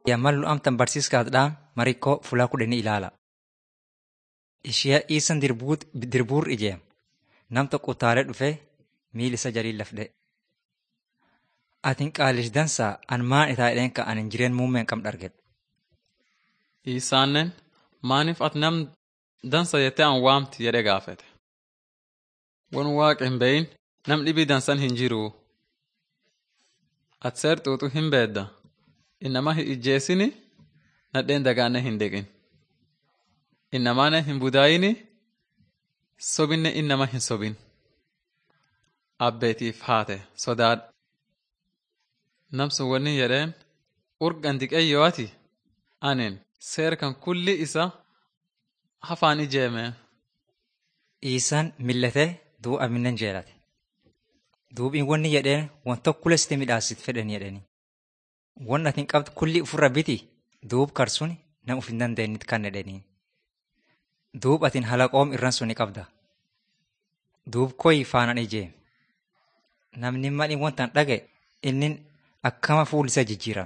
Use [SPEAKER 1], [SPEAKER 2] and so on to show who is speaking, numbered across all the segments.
[SPEAKER 1] Yammallu amtan barsiiskaadhaan marikkoo fulaa kudhanii ilaala. Ishee iisan dirbuur ijeem. Nam tokko utaalee dhufee miil isa jalii lafdhe. Atin qaalish dansaa an maan itaa jedheen ka anin jireen muummeen qam dhargedhe.
[SPEAKER 2] Isaannen maaniif ati nam dansa jettee an waamti jedhe gaafete. Won waaqa hin beyin nam dhibii dansan hin jiruu. Ati seer xuuxuu hin beedda. Innama hin ijjeessini nadheen dagaanne hin deqin. Innamaane hin budaayini sobinne innama hin sobin. Abbeetiif haate sodaadha. Namsun wanni jedheen urgan diqeyyoo ati anin seer kan kulli isa hafaan ijeeme.
[SPEAKER 1] Iisaan millatee duu aminnan jeelate. Duubiin wanni jedheen wan tokko lesti midhaasit fedhan jedhani. Wan atin qabdu kulli ufirra biti duub karsun nam uf hin dandeenyit kan jedhanii. Duub atin halaqoom irran suni qabda. Duub koyi faanan ijeem. Namni mali wantan dhage innin akkama fuul isa jijjiiram.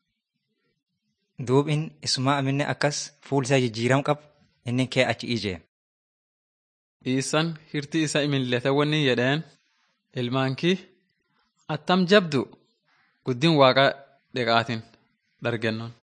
[SPEAKER 1] Duub in isuma aminne akkas fuul isaa jijjiiram qab inni kee achi ijeem.
[SPEAKER 2] Iisan hirti isa imillete wanni jedheen ilmaankii attam jabdu guddin waaqa dheqaatin dhargennon.